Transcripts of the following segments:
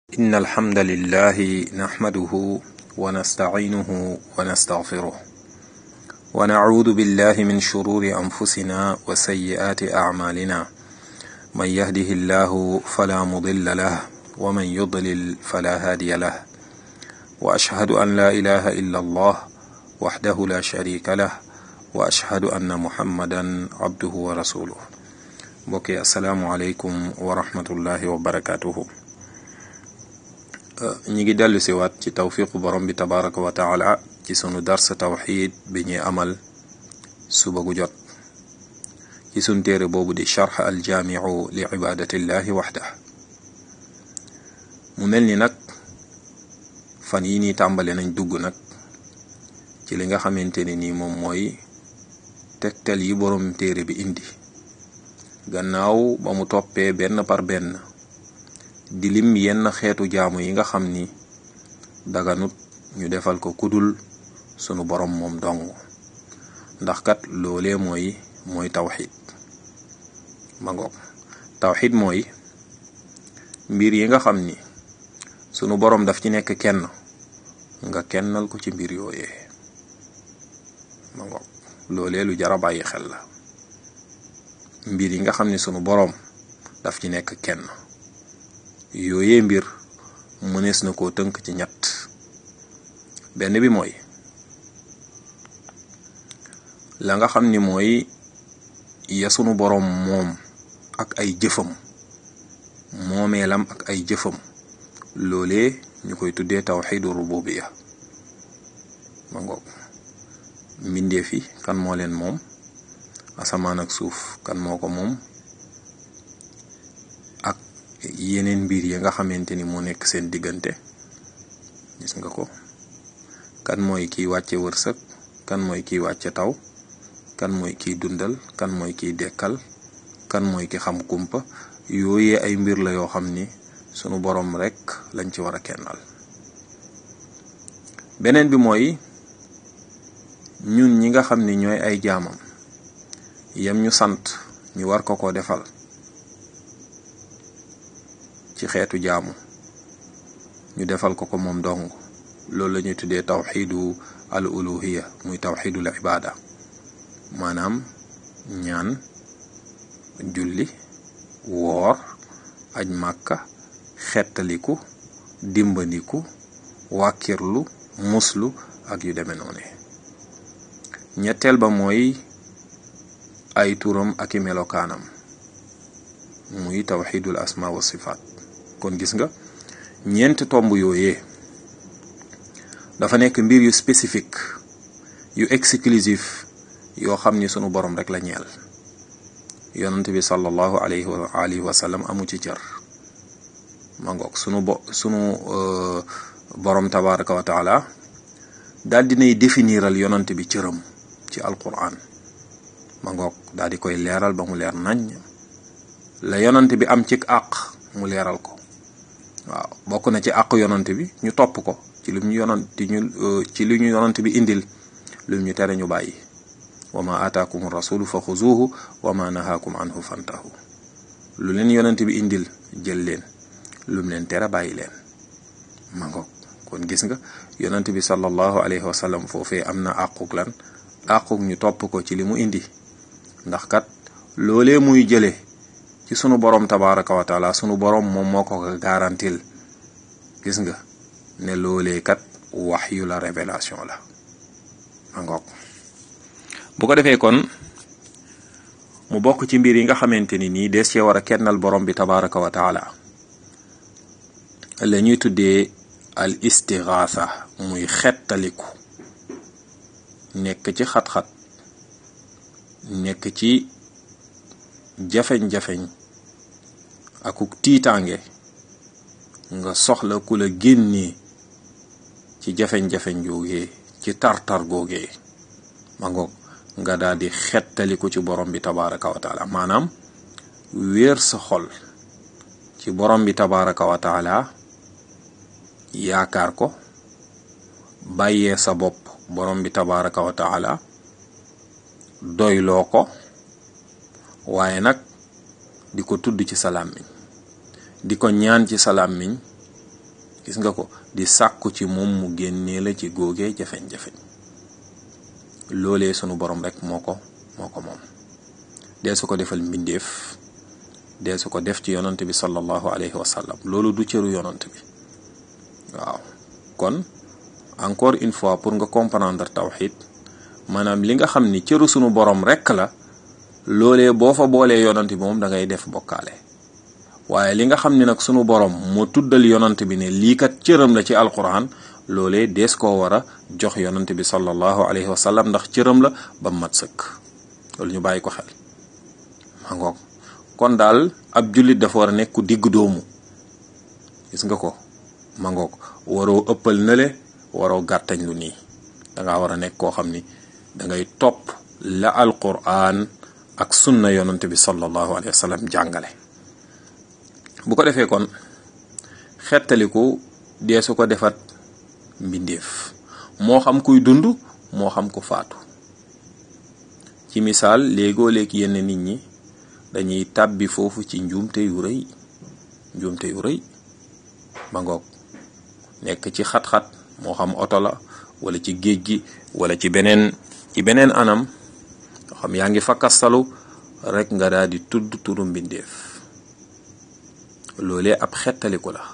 إن الحمد لله نحمده ونستعينه ونستغفره ونعوذ بالله من شرور أنفسنا وسيئات أعمالنا من يهده الله فلا مضل له ومن يضلل فلا هادي له وأشهد أن لا إله إلا الله وحده لا شريك له وأشهد أن محمدا عبده ورسوله mbokki asalaamualeykum wa rahmatullahi wa barakatuhu ñi ngi dellu si waat ci tawfiqu borom bi tabaraka wa taala ci sunu dars tawxid bi ñuy amal suba gu jot ci sunu téere boobu di charx aljaamiu li ibadatillahi waxda mu mel ni nag fan yi nii tàmbale nañ dugg nag ci li nga xamante ne nii moom mooy tegtal yi borom téere bi indi gannaaw ba mu toppee benn par benn di lim yenn xeetu jaamu yi nga xam ni daganut ñu defal ko kudul sunu borom moom dong ndax kat loolee mooy mooy tawxid ma ngoog tawxid mooy mbir yi nga xam ni sunu borom daf ci nekk kenn nga kennal ko ci mbir yooyee ma ngoog loolee lu jara bàyyi xel la mbir yi nga xam ne sunu boroom daf ci nekk kenn yooyee mbir mënees na koo tënk ci ñett benn bi mooy la nga xam ni mooy ya sunu boroom moom ak ay jëfam moomeelam ak ay jëfam loolee ñu koy tuddee tawxidu rububiya ma ngoog mbindeef yi kan moo leen moom asamaan ak suuf kan moo ko moom ak yeneen mbir yi nga xamante ni moo nekk seen diggante gis nga ko kan mooy kiy wàcce wërsëg kan mooy kiy wàcce taw kan mooy kiy dundal kan mooy kiy dekkal kan mooy ki xam kumpa yooyee ay mbir la yoo xam ni sunu boroom rekk lañ ci war a kennal beneen bi mooy ñun ñi nga xam ni ñooy ay jaamam yam ñu sant ñu war ko ko defal ci xeetu jaamu ñu defal ko ko moom dong loolu la ñuy tuddee tawxidu al uluhiya muy tawxidul ibada maanaam ñaan julli woor aj màkka xettaliku dimbandiku wàkkirlu muslu ak yu demee noone ñetteel ba mooy ay turam ak i melokaanam muy tawxidul asma wa sifaat kon gis nga ñeent tomb yooyee dafa nekk mbir yu spécifique yu exclusif yoo xam ni sunu borom rek la ñeel yonent bi sallallahu alayhi wa alihi wa sallam amu ci cër ma ngoog sunu bo sunu borom tabaraka wa taala daal dinay définiral yonent bi cëram ci alquran ma ngoog daal di koy leeral ba mu leer nañ la yonant bi am ci àq mu leeral ko waaw bokk na ci àq yonant bi ñu topp ko ci lu ñu yonant ñu ci lu ñu yonant bi indil lu ñu tere ñu bàyyi wa ma ataakum rasulu fa xuzuhu wa ma nahaakum anhu fantahu lu leen yonant bi indil jël leen lu mu leen tere bàyyi leen ma ngoog kon gis nga yonant bi sallallahu alayhi wa sallam foofee am na àquk lan àquk ñu topp ko ci li mu indi ndax kat loolee muy jële ci sunu borom tabaraka wa taala sunu borom moom moo ko garantil gis nga ne loolee kat wax yu la révélation la ma ngoog bu ko defee kon mu bokk ci mbir yi nga xamante ni nii des cee war a kennal borom bi tabaraka wa taala la ñuy tuddee al istigaasa muy xettaliku nekk ci xat-xat nekk ci jafeñ-jafeñ akuk tiitaange nga soxla ku la génnee ci jafeñ-jafeñ googee ci tar-tar googee ma ngoog nga daal di xettaliku ci borom bi tabaraka wa taala maanaam wéer sa xol ci borom bi tabaraka wa taala yaakaar ko bàyyee sa bopp borom bi tabaraka wa taala doyloo ko waaye nag di ko tudd ci sa làmmiñ di ko ñaan ci sa làmmiñ gis nga ko di sàkku ci moom mu génnee la ci góogee jafeñ-jafeñ loolee sunu borom rek moo ko moo ko moom dee su ko defal mbindeef dee su ko def ci yonant bi sallallahu alayhi wa sallam loolu du cëru yonant bi waaw kon encore une fois pour nga comprendre tawxid maanaam li nga xam ni cëru sunu borom rek la loolee boo fa boolee yonant bi moom da ngay def bokkaale waaye li nga xam ni nag sunu borom moo tuddal yonant bi ne lii kat cëram la ci alquran loolee dees koo war a jox yonant bi sallallahu alayhi wa sallam ndax cëram la ba mat sëkk loolu ñu bàyyi ko xel ma ngoog kon daal ab jullit dafa war a nekk ku digg doomu gis nga ko ma ngoog waroo ëppal nële waroo gàttañ lu nii dangaa war a nekk koo xam ni dangay topp la alquran ak sunna yonant bi sallallahu alayhi wa sallam jàngale bu ko defee kon xettaliku dee su ko defat mbindeef moo xam kuy dund moo xam ku faatu ci misaal léegoo léeg yenn nit ñi dañuy tàbbi foofu ci njuumte yu rëy njuumte yu rëy ba ngoog nekk ci xat-xat moo xam oto la wala ci géej gi wala ci beneen ci beneen anam xam yaa ngi fakkastalu rek nga daal di tudd turu mbindeef loolee ab xettaliku la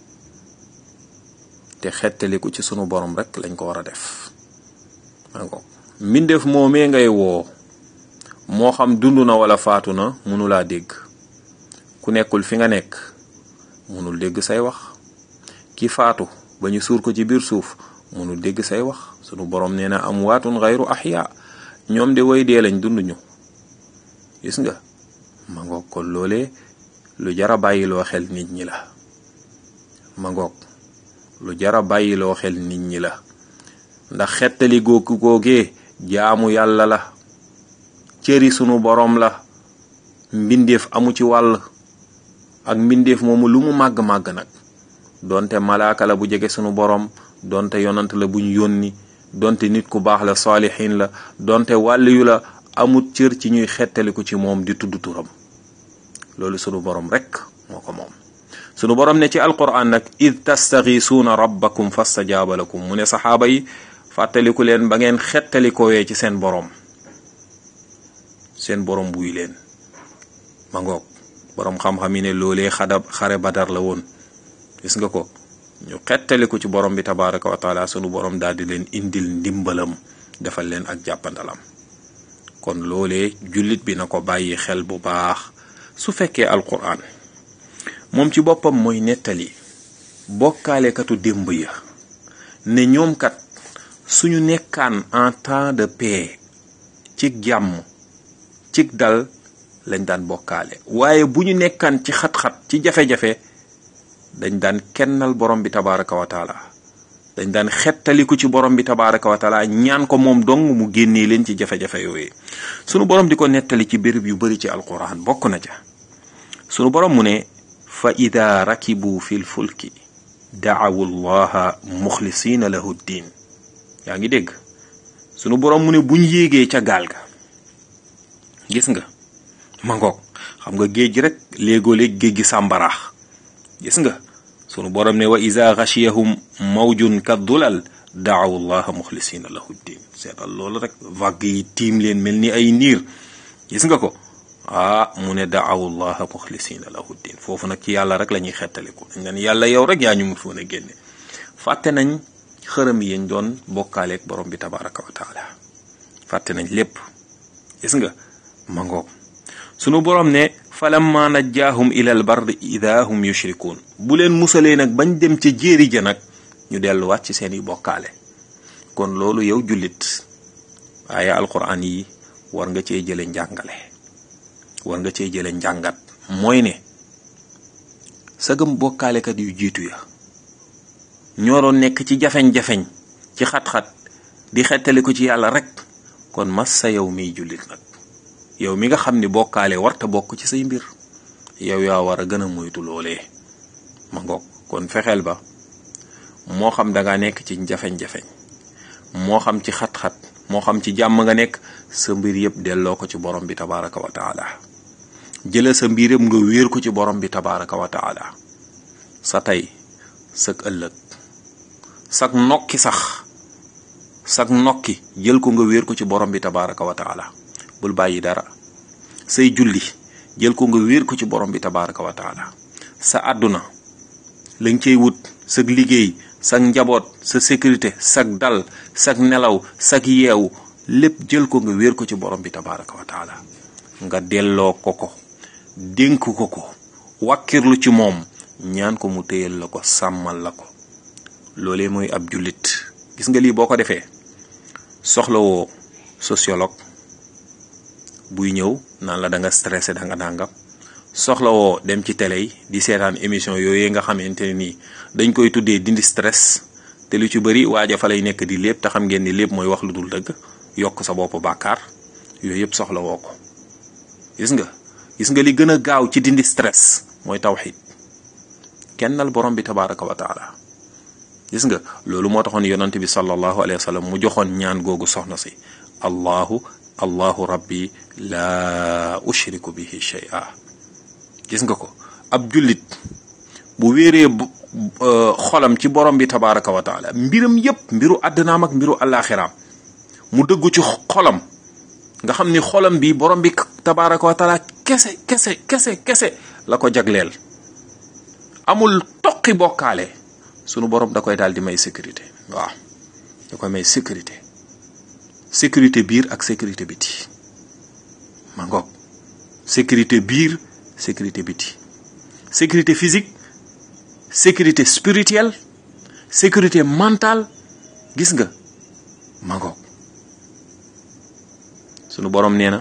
te xettaliku ci sunu borom rek lañ ko war a def ko mbindeef moomee ngay woo moo xam dund na wala faatu na mënulaa dégg ku nekkul fi nga nekk mënul dégg say wax ki faatu ba ñu suur ko ci biir suuf mënul dégg say wax sunu borom nee na am waatun xayru axya ñoom de way dee lañ dund ñu gis nga ma ngoog kon loolee lu jara bàyyiloo xel nit ñi la ma ngoog lu jara bàyyiloo xel nit ñi la ndax xettali googu googee jaamu yàlla la cëri sunu boroom la mbindeef amu ci wàll ak mbindeef moomu lu mu màgg-màgg nag donte malaaka la bu jege sunu boroom donte yonant la buñ yónni donte nit ku baax la saalixiin la donte wàlliyu la amut cër ci ñuy xettaliku ci moom di tudd turam loolu sunu borom rek moo ko moom sunu borom ne ci alquran nag id tastaxiisuuna rabbakum fastajaaba lakum mu ne saxaaba yi fàttaliku leen ba ngeen xettalikowee ci seen borom seen borom buy leen ma ngoog borom xam-xam yi ne loolee xada xare badar la woon gis nga ko ñu xettaliku ci borom bi tabaraka wa taala sunu borom daal di leen indil ndimbalam defal leen ak jàppandalam kon loolee jullit bi na ko bàyyi xel bu baax su fekkee alquran moom ci boppam mooy nettali bokkaalekatu démb ya ne ñoom kat suñu nekkaan en temps de paix ci jàmm ci dal lañ daan bokkaale waaye bu ñu nekkaan ci xat-xat ci jafe-jafe dañ daan kennal borom bi tabaraka wa taala dañ daan xettaliku ci borom bi tabaraka wa taala ñaan ko moom dong mu génnee leen ci jafe-jafe yooyu sunu borom di ko nettali ci béréb yu bari ci alquran bokk na ca sunu borom mu ne fa ida rakibu fil fulki daawu llaha muxlisina lahu ddin yaa ngi dégg sunu borom mu ne buñ yéegee ca gaal ga gis nga ma ngoog xam nga géej gi rek léegoo-léeg géej gi sàmbaraax gis nga sunu borom ne wa ida xachiyahum mawjun kaddulal daawu llaha muxlisina lahu ddin seetal loolu rek vague yi tiim leen mel ni ay niir gis nga ko ah mu ne daawu llaha muxlisina lahu ddin foofu nag ci yàlla rek la ñuy xettaliku dañ leen yàlla yow rek yaa ñu mu foon a génne fàtte nañ xërëm yi ñu doon bokkaaleeg borom bi tabaraka wa taala fàtte nañ lépp gis nga ma ngoog sunu borom ne falamma najjaahum ilal bardi ida hum yushrikuun bu leen musalee nag bañ dem ca jéeri ja nag ñu delluwaat ci seeni bokkaale kon loolu yow jullit waaye alquran yi war nga cee jële njàngale war nga cee jële njàngat mooy ne sagam bokkaalekat yu jiitu ya ñoo doon nekk ci jafeñ-jafeñ ci xat-xat di xettali ko ci yàlla rek kon mas sa yow miy jullit nag yow mi nga xam ni bokkaale warta bokk ci say mbir yow yaa war a gën a moytu loolee ma ngoog kon fexeel ba moo xam danga nekk ci jafeñ-jafeñ moo xam ci xat-xat moo xam ci jàmm nga nekk sa mbir yëpp delloo ko ci borom bi tabaraka wa taala jëla sa mbir yëpp nga wéer ko ci borom bi tabaraka wa taala sa tey sag ëllëg sag nokki sax sag nokki jël ko nga wéer ko ci borom bi tabaraka wa taala bul bàyyi dara say julli jël ko nga wéer ko ci borom bi tabaraka wa taala sa àdduna lañ cey wut sag liggéey sag njaboot sa sécurité sag dal sag nelaw sag yeewu lépp jël ko nga wéer ko ci borom bi tabaraka wa taala nga delloo ko ko dénk ko ko wàkkirlu ci moom ñaan ko mu téyal la ko sàmmal la ko loolee mooy ab jullit gis nga lii boo ko defee soxlawoo sociologue buy ñëw naan la da nga stressé da nga dàngam soxlawoo dem ci télé yi di seetaan émission yooyu nga xamante ne nii dañ koy tuddee dindi stress te lu ci bëri waaja fa lay nekk di lépp te xam ngeen ni lépp mooy wax lu dul dëgg yokk sa bopp bàkkaar yooyu yëpp soxlawoo ko gis nga gis nga li gën a gaaw ci dindi stress mooy tawxid kennal borom bi tabaraka wa taala gis nga loolu moo taxoon yonante bi sallallahu alayhi wa sallam mu joxoon ñaan googu soxna si allahu allahu rabbi laa ushriku bihi shay'a gis nga ko ab jullit bu wéeree xolam ci borom bi tabaraka wa taala mbiram yépp mbiru àddinaam ak mbiru alaxiraam mu dëggu ci xolam nga xam ni xolam bi borom bi tabaraka wa taala kese kese kese kese la ko jagleel amul toqi bokkaale sunu borom da koy daal di may sécurité waaw da koy may sécurité sécurité biir ak sécurité biti ma ngoog sécurité biir sécurité biti sécurité physique sécurité spirituelle sécurité mentale gis nga ma ngoog sunu borom nee na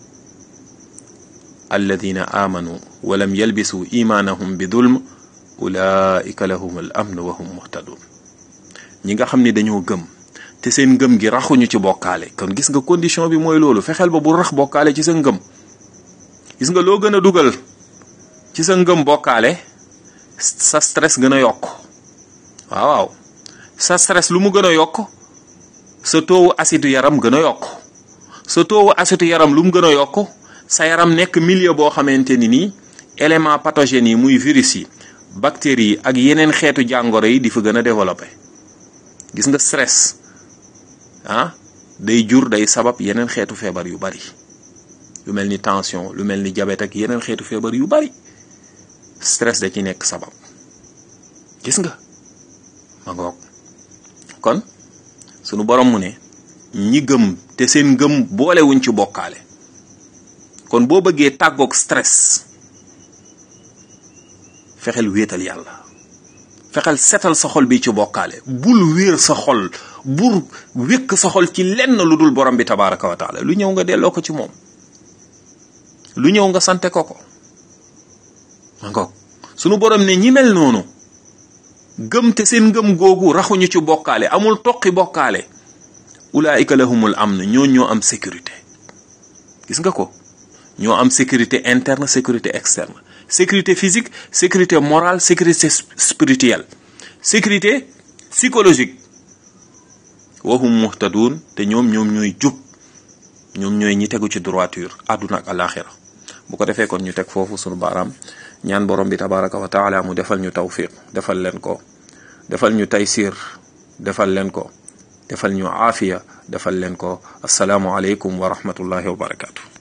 alladina amanu walam yalbisu imaanahum bi dulm ulaika lahum al amn wa hum muhtadun ñi nga xam ne dañoo gëm te seen ngëm gi raxuñu ci bokkaale kon gis nga condition bi mooy loolu fexeel ba bu rax bokkaale ci sa ngëm gis nga loo gën a dugal ci sa ngëm bokkaale sa stress gën a yokk waaw waaw sa stress lu mu gën a yokk sa toowu acide yaram gën a yokk sa toowu acide yaram lu mu gën a yokk sa yaram nekk milieu boo xamante ni nii élément pathogènes yi muy virus yi bactéries yi ak yeneen xeetu jàngoro yi di fa gën a développé gis nga stress ah day jur day sabab yeneen xeetu feebar yu bari lu mel ni tension lu mel ni diabète ak yeneen xeetu feebar yu bari stress da ci nekk sabab gis nga ma ngoog kon sunu borom mu ne ñi gëm te seen ngëm boolewuñ ci bokkaale kon boo bëggee tàggoog stress fexeel wéetal yàlla fexeel setal sa xol bi ci bokkaale bul wéer sa xol bur wékk sa xol ci lenn lu dul borom bi tabaraka wa taala lu ñëw nga delloo ko ci moom lu ñëw nga sante ko ko ma ngoog sunu borom ne ñi mel noonu gëm te seen ngëm googu raxuñu ci bokkaale amul toqi bokkaale ulaika lahumul amn ñoo ñoo am sécurité gis nga ko ñoo am sécurité interne sécurité externe sécurité physique sécurité morale sécurité spirituelle sécurité psychologique wahum muhtadun te ñoom ñoom ñooy jub ñoom ñooy ñi tegu ci droiture àdduna ak alaxira bu ko defee kon ñu teg foofu sunu baaraam ñaan borom bi tabaraka wa taala mu defal ñu tawfiq defal leen ko defal ñu taysir defal leen ko defal ñu aafiya defal leen ko asalaamu aleykum wa rahmatullahi wa barakatu